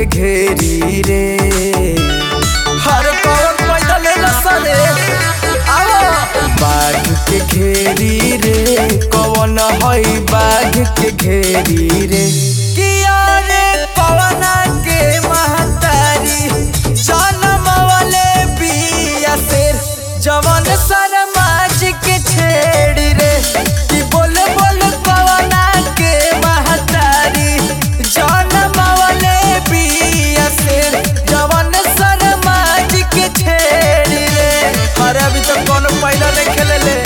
के घेरी रे हर कौन पैदा ले सरे आओ बाघ के घेरी रे कौन हई बाघ के घेरी रे किया रे कौना के महतारी जन्म वाले बिया शेर जवन शर्माज के छेड़ी रे कि बोल बोल कौना के महतारी जन्म वाले बिया शेर जवन शर्माज के छेड़ी रे अरे अभी तक कौन पहला नहीं खेले ले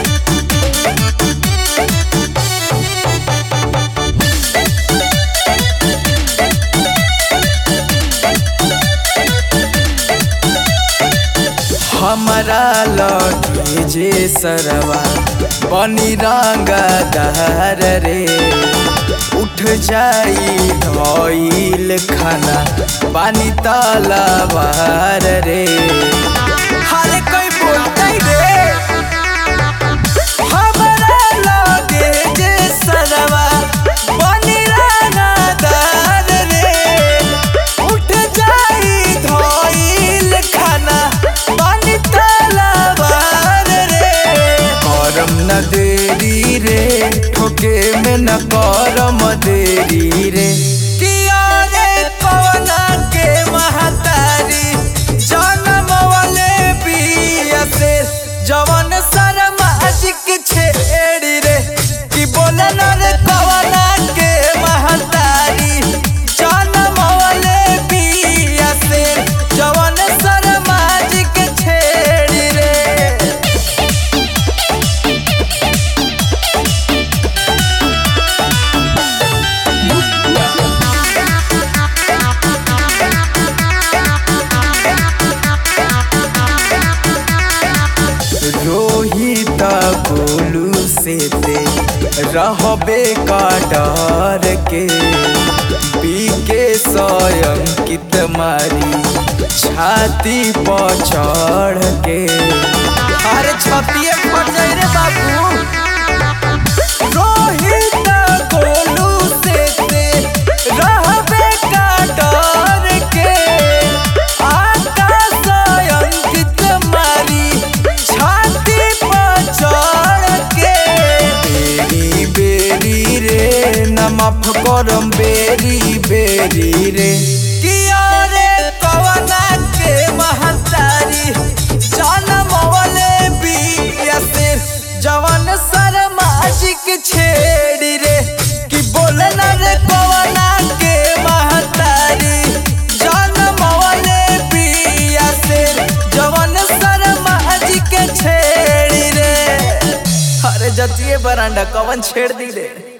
हमारा लगे जे सरवा बनी रंगा दहर रे उठ जाई धोइल खाना पानी तलवार रे हरे कोई बोलते रे हमारा लगे जे सरवा बनी रंगा दहर रे उठ जाई धोइल खाना पानी तलवार रे करम न देरी रे ठोके में न करम देरी रे किया रे पवना के महतारी जन्म वाले बिया से जवन शर्माजिक छेड़ी रे कि बोले न रे पवना के महतारी जन्म वाले बिया से जवन शर्माजिक छेड़ी रे रोहित गोलू से ते रहबे का डर के बीके स्वयंकित मारी छाती पर चढ़ के अरे छतिए फट जाई रे बाबू रोहित गोलू से ते रहबे का डर के आकाश अंकित मारी छाती पर चढ़ के बेरी बेरी रे न माफ करम बेरी बेरी रे किया रे कवना के महतारी जन्म वाले बिया से जवन शर्माजिक छेड़ी रे कि बोले न रे कवना के महतारी जन्म वाले बिया से जवन शर्माजिक छेड़ी रे अरे जतिए बरांडा कवन छेड़ दी रे